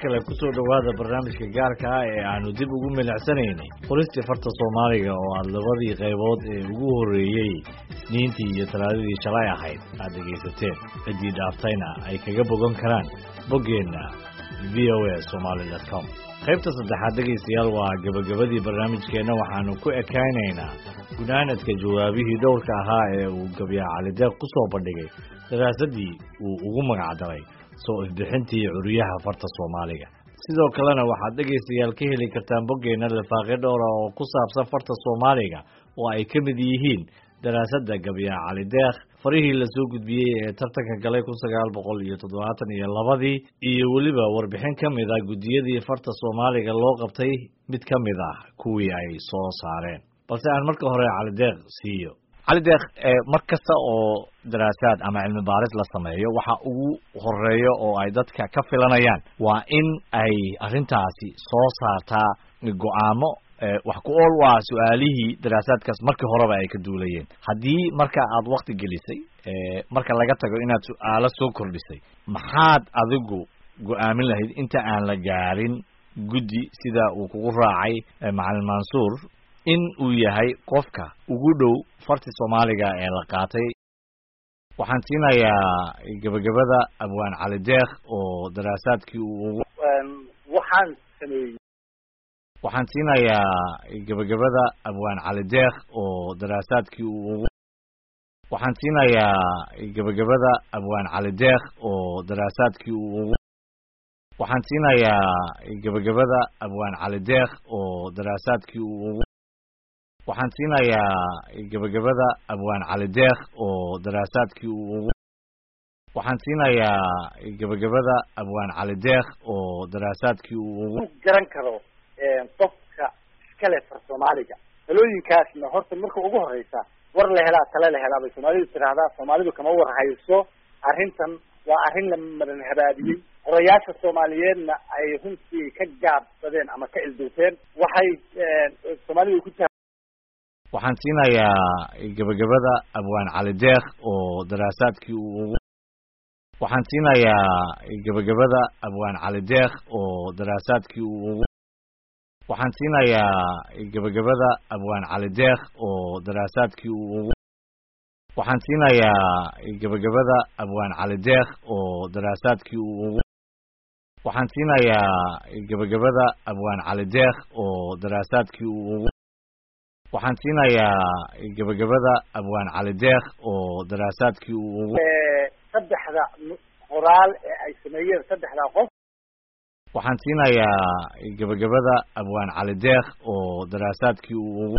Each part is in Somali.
kale kusoo dhowaada barnaamijka gaarka ah ee aanu dib ugu milicsanaynay qoristii farta soomaaliga oo aad labadii qaybood ee ugu horreeyey niintii iyo talaadadii shalay ahayd aad dhegaysateen ciddii dhaaftayna ay kaga bogan karaan boggeenna v o a somaali dot com qaybta saddexaad dhegaystayaal waa gebagabadii barnaamijkeenna waxaanu ku ekaynaynaa gunaanadka jawaabihii dhowrka ahaa ee uu gabyaa calideeq ku soo bandhigay daraasaddii uu ugu magacdaray soo ifbixintii curiyaha farta soomaaliga sidoo kalena waxaad dhegaystayaal ka heli kartaan boggeenna lifaaqyo dhowra oo ku saabsan farta soomaaliga oo ay ka mid yihiin daraasadda gabyaa calideeq farihii lasoo gudbiyey ee tartanka galay kun sagaal boqol iyo toddobaatan iyo labadii iyo weliba warbixin ka mid ah guddiyadii farta soomaaliga loo qabtay mid ka mid ah kuwii ay soo saareen balse aan marka hore calideeq siiyo calideeq mar kasta oo daraasaad ama cilmi baaris la sameeyo waxa ugu horeeyo oo ay dadka ka filanayaan waa in ay arrintaasi soo saartaa go-aamo wax ku ool waa su-aalihii daraasaadkaas markii horeba ay ka duulayeen haddii marka aad wakti gelisay marka laga tago inaad su-aalo soo kordhisay maxaad adigu go-aamin lahayd inta aan la gaarin guddi sida uu kugu raacay macalin mansuur in uu yahay qofka ugu dhow farti soomaaliga ee la qaatay waxaan siinayaa gebagabada abwaan calideeq oo daraasaadkii uu ugu waxaan sameeyey waxaan siinayaa gebagabada abwaan calideeq oo daraasaadkii uu ugu waxaan siinayaa gebagabada abwaan calideeq oo daraasaadkii uu ugu waxaan siinayaa gebagabada abwaan calideeq oo daraasaadkii uu ugu waxaan siinayaa gebagabada abwaan calideeq oo daraasaadkii uu ugu waxaan siinayaa gebagabada abwaan calideeq oo daraasaadkii uu ugu garan karo qofka iskale far soomaaliga talooyinkaasna horta marka ugu horeysa war la helaa tale la helaa bay soomaalidu tiraahdaa soomaalidu kama war hayso arrintan waa arrin la maran habaabiyey qorayaasha soomaaliyeedna ay runtii ka gaabsadeen ama ka ilduufeen waxay soomaalidu ku waxaan siinayaa gebagabada abwaan calideeq oo daraasaadkii uu ugu waxaan siinayaa gebagabada abwaan calideeq oo daraasaadkii uu ugu waxaan siinayaa gebagabada abwaan calideeq oo daraasaadkii uu ugu waxaan siinayaa gebagabada abwaan calideeq oo daraasaadkii uu ugu waxaan siinayaa gebagabada abwaan calideeq oo daraasaadkii uu ugu waxaan siinayaa gebagabada abwaan calideeq oo daraasaadkii uu ugu saddexda qoraal ee ay sameeyeen saddexdaa qof waxaan siinayaa gebagabada abwaan calideeq oo daraasaadkii uu ugu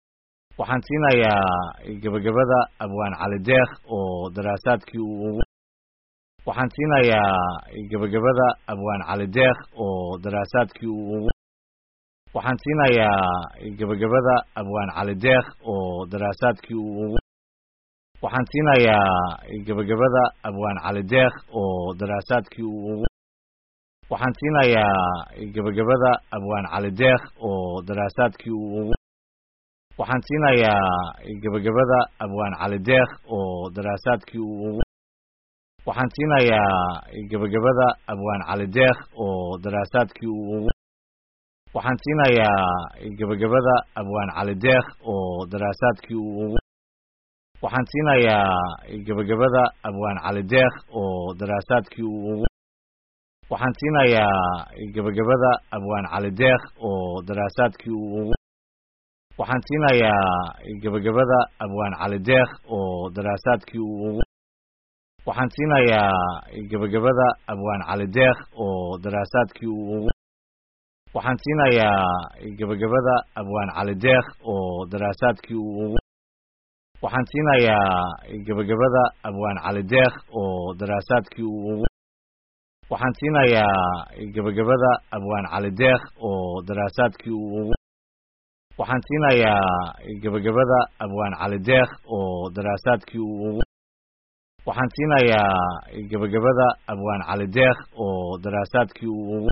waxaan siinayaa gebagabada abwaan calideeq oo daraasaadkii uu ugu waxaan siinayaa gebagabada abwaan calideeq oo daraasaadkii uu ugu waxaan siinayaa gebagabada abwaan calideeq oo daraasaadkii uu ugu waxaan siinayaa gebagabada abwaan calideeq oo daraasaadkii uu ugu waxaan siinayaa gebagabada abwaan calideeq oo daraasaadkii uu ugu waxaan siinayaa gebagabada abwaan calideeq oo daraasaadkii uu ugu waxaan siinayaa gebagabada abwaan calideeq oo daraasaadkii uu ugu waxaan siinayaa gebagabada abwaan calideeq oo daraasaadkii uu ugu waxaan siinayaa gebagabada abwaan calideeq oo daraasaadkii uu ugu waxaan siinayaa gebagabada abwaan calideeq oo daraasaadkii uu ugu waxaan siinayaa gebagabada abwaan calideeq oo daraasaadkii uu ugu waxaan siinayaa gebagabada abwaan calideeq oo daraasaadkii uu ugu waxaan siinayaa gebagabada abwaan calideeq oo daraasaadkii uu ugu waxaan siinayaa gebagabada abwaan calideeq oo daraasaadkii uu ugu waxaan siinayaa gebagabada abwaan calideeq oo daraasaadkii uu ugu waxaan siinayaa gebagabada abwaan calideeq oo daraasaadkii uu ugu waxaan siinayaa gebagabada abwaan calideeq oo daraasaadkii uu ugu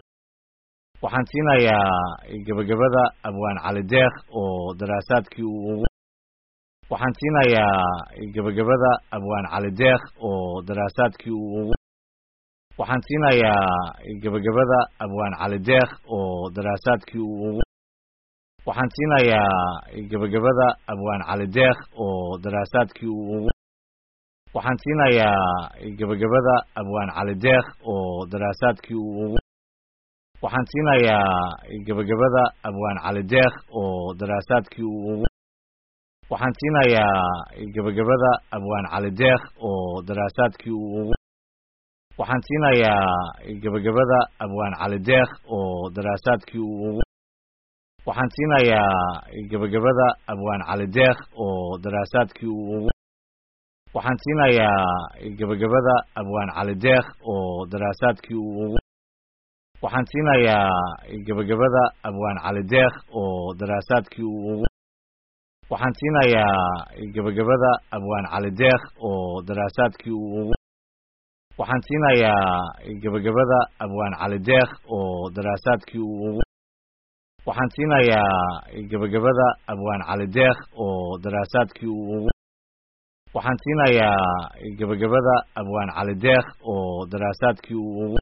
waxaan siinayaa gebagabada abwaan calideeq oo daraasaadkii uu ugu waxaan siinayaa gebagabada abwaan calideeq oo daraasaadkii uu ugu waxaan siinayaa gebagabada abwaan cali deekh oo daraasaadkii uu ugu waxaan siinayaa gebagabada abwaan cali deekh oo daraasaadkii uu ugu waxaan siinayaa gebagabada abwaan cali deekh oo daraasaadkii uu ugu waxaan siinayaa gebagabada abwaan cali deekh oo daraasaadkii uu ugu waxaan siinayaa gebagabada abwaan cali deekh oo daraasaadkii uu ugu waxaan siinayaa gebagabada abwaan cali deekh oo daraasaadkii uu ugu waxaan siinayaa gebagabada abwaan cali deekh oo daraasaadkii uu ugu waxaan siinayaa gebagabada abwaan cali deekh oo daraasaadkii uu ugu waxaan siinayaa gebagabada abwaan cali deekh oo daraasaadkii uu ugu waxaan siinayaa gebagabada abwaan cali deekh oo daraasaadkii uu ugu waxaan siinayaa gebagabada abwaan cali deekh oo daraasaadkii uu ugu waxaan siinayaa gebagabada abwaan cali deekh oo daraasaadkii uu ugu waxaan siinayaa gebagabada abwaan cali deekh oo daraasaadkii uu ugu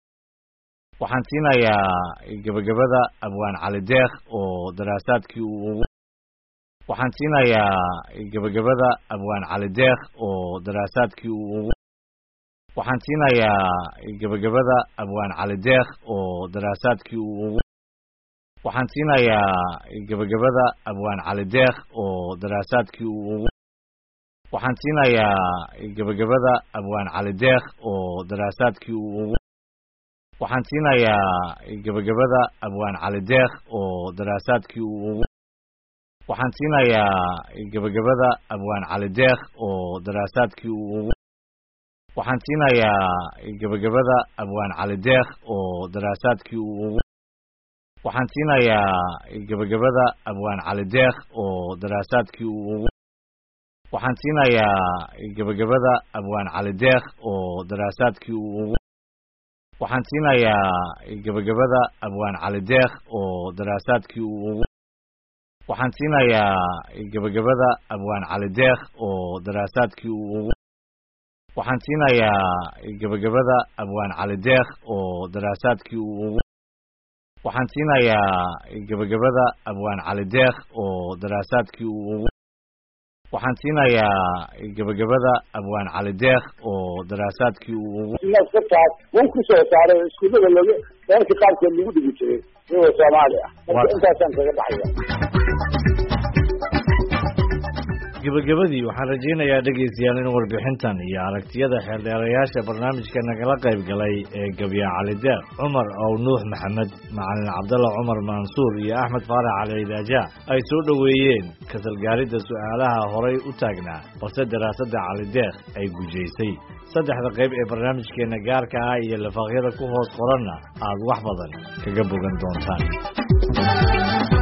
waxaan siinayaa gebagabada abwaan cali deekh oo daraasaadkii uu ugu waxaan siinayaa gebagabada abwaan cali deekh oo daraasaadkii uu ugu waxaan siinayaa gebagabada abwaan cali deekh oo daraasaadkii uu ugu waxaan siinayaa gebagabada abwaan cali deekh oo daraasaadkii uu ugu waxaan siinayaa gebagabada abwaan cali deekh oo daraasaadkii uu ugu waxaan siinayaa gebagabada abwaan cali deekh oo daraasaadkii uu ugu waxaan siinayaa gebagabada abwaan cali deekh oo daraasaadkii uu ugu waxaan siinayaa gebagabada abwaan cali deekh oo daraasaadkii uu ugu waxaan siinayaa gebagabada abwaan cali deekh oo daraasaadkii uu ugu waxaan siinayaa gebagabada abwaan cali deekh oo daraasaadkii uu ugu waxaan siinayaa gebagabada abwaan cali deekh oo daraasaadkii uu ugu waxaan siinayaa gebagabada abwaan cali deekh oo daraasaadkii uu ugu waxaan siinayaa gebagabada abwaan cali deekh oo daraasaadkii uu ugu waxaan siinayaa gebagabada abwaan cali deekh oo daraasaadkii uu ugu waxaan siinayaa gebagabada abwaan cali deekh oo daraasaadkii uu ugu naskataas wuu ku soo saaray oo iskuullada lagu dalalka qaarkood lagu dhigi jiray iyagoo soomaali ah marka intaasaan kaga baxaya gebagabadii waxaan rajaynayaa dhegaystayaal in warbixintan iyo aragtiyada xeeldheerayaasha barnaamijka nagala qayb galay ee gabya cali deeq cumar ow nuux maxamed macalin cabdalla cumar mansuur iyo axmed faarax cali idaaja ay soo dhoweeyeen kasalgaaridda su'aalaha horay u taagnaa balse daraasadda cali deeq ay gujaysay saddexda qayb ee barnaamijkeenna gaarka ah iyo lifaaqyada ku hoos qoranna aad wax badan kaga bogan doontaan